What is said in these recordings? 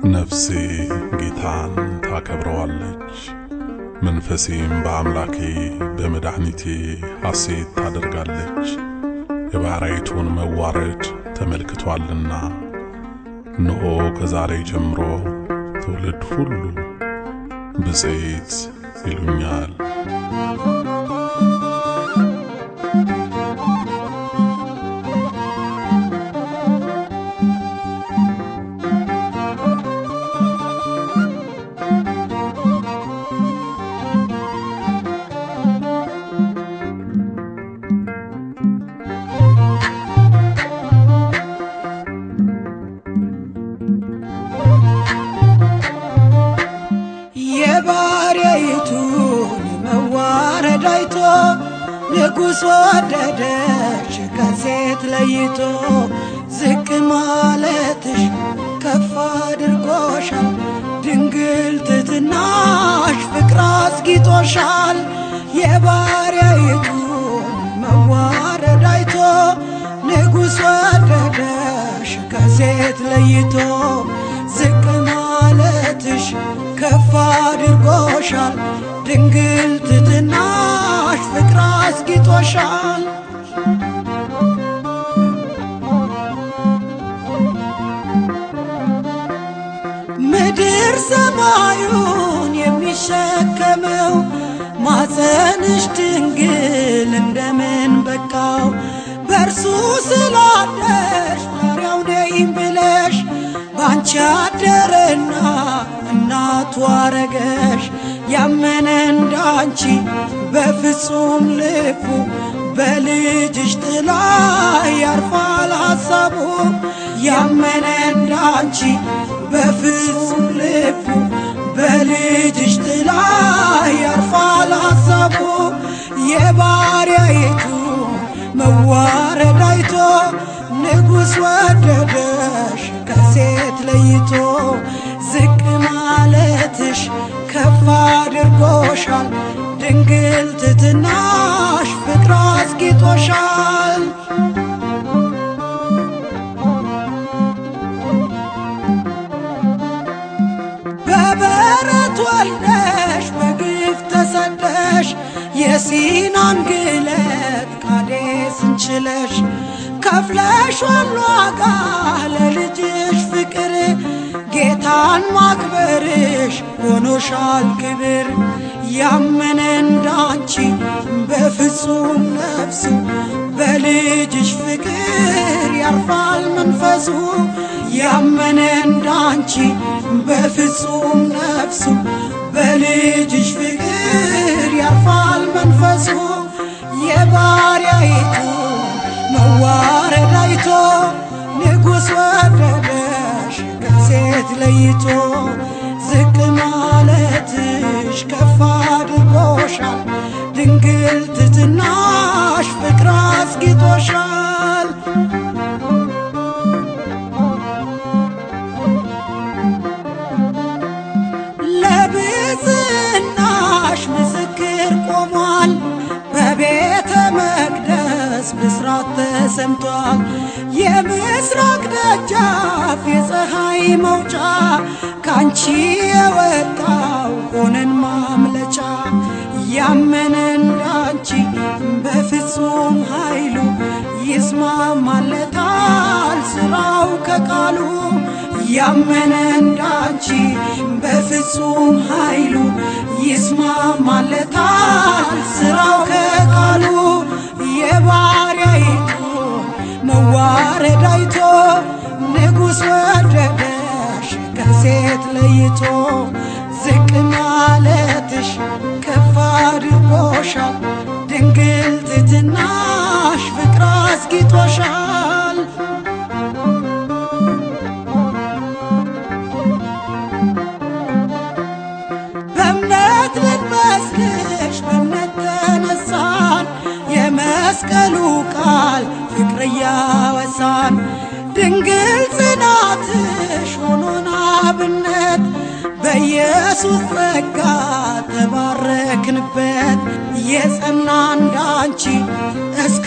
ነፍሴ ጌታን ታከብረዋለች፣ መንፈሴም በአምላኬ በመድኃኒቴ ሐሴት ታደርጋለች። የባሪያይቱን መዋረድ ተመልክቶአልና። እነሆ ከዛሬ ጀምሮ ትውልድ ሁሉ ብፅዕት ይሉኛል። የባሪያይቱን መዋረድ አይቶ ንጉሥ ወደደሽ ከሴት ለይቶ ዝቅ ማለትሽ ከፍ አድርጎሻል። ድንግል ትትናሽ ፍቅር አስጊጦሻል። የባሪያይቱን መዋረድ አይቶ ንጉሥ ወደደሽ ከሴት ለይቶ ዝቅ ማለትሽ ከፍ አድርጎሻል። ድንግል ትትናሽ ፍቅር አስጊጦሻል። ምድር ሰማዩን የሚሸከመው ማፀንሽ ድንግል እንደምን በቃው በእርሱ ስላደርሽ ባሪያው ነኝ ብለሽ ባንቺ አደረና እናቱ አረገሽ። ያመነ እንዳንቺ በፍጹም ልቡ በልጅሽ ጥላ ያርፋል ሐሳቡ። ያመነ እንዳንቺ በፍጹም ልቡ በልጅሽ ጥላ ያርፋል ሐሳቡ። የባሪያይቱ መዋረድ አይቶ ንጉሥ ወደደሽ ከሴት ለይቶ ዝቅ ማለትሽ ከፍ አድርጎሻል። ድንግል ትትናሽ ፍቅር አስጊጦሻል። በበረት ወልደሽ በግፍ ተሰደሽ የሲናን ግለት ቃዴስን ችለሽ ከፍለሿል ዋጋ ለልጅሽ ፍቅር ጌታን ማክበርሽ ሆኖሻል ክብር። ያመነ እንዳንቺ በፍጹም ነፍሱ በልጅሽ ፍቅር ያርፋል መንፈሱ። ያመነ እንዳንቺ በፍጹም ነፍሱ በልጅሽ ፍቅር ያርፋል መንፈሱ። የባሪያይቱ መዋረድ አይቶ ንጉሥ ወደደሽ ከሴት ለይቶ ዝቅ ማለትሽ ከፍ አድርጎሻል። ድንግል ትትናሽ ፍቅር አስጊጦሻል። ለብፅዕናሽ ምስክር ቆሟል። በቤተ መቅደስ ብስራት ተሰምቷል። የምስራቅ ደጃፍ የፀሐይ መውጫ ካንቺ የወጣው ሆነን ማምለጫ ያመነ እንዳንቺ በፍጹም ኃይሉ ይስማማለታል ስራው ከቃሉ ያመነ እንዳንቺ በፍጹም ኃይሉ ይስማማለታል ስራው ከቃሉ የባሪያይቱ መዋረድ አይቶ ንጉሥ ወደደሽ ከሴት ለይቶ ዝቅ ማለትሽ ከፍ አድርጎሻል። ድንግል ትትናሽ ፍቅር አስጊጦሻል። በእምነት ልንመስልሽ በእምነት ተነሳን የመስቀሉ ቃል ፍቅር እያወሳን ድንግል ጽናትሽ ሆኖን አብነት በኢየሱስ ጸጋ ተባረክንበት የጸና እንዳንቺ እስከ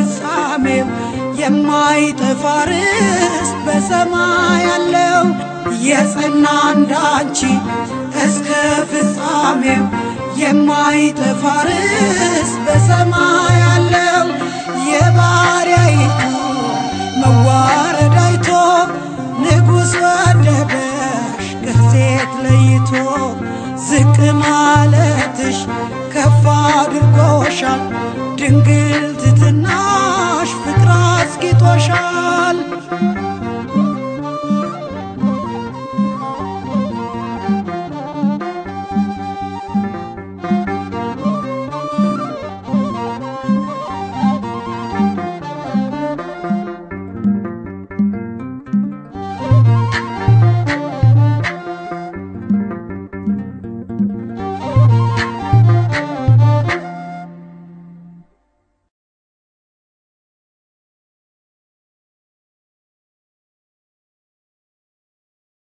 ፍጻሜው የማይጠፋ ርስት በሰማይ ያለው የጸና እንዳንቺ እስከ ፍጻሜው የማይጠፋ ርስ በሰማይ ያለው የባሪያይቱ መዋረድ አይቶ ንጉሥ ወደደሽ ከሴት ለይቶ ዝቅ ማለትሽ ከፍ አድርጎሻል ድንግል ትትናሽ ፍቅር አስጊጦሻል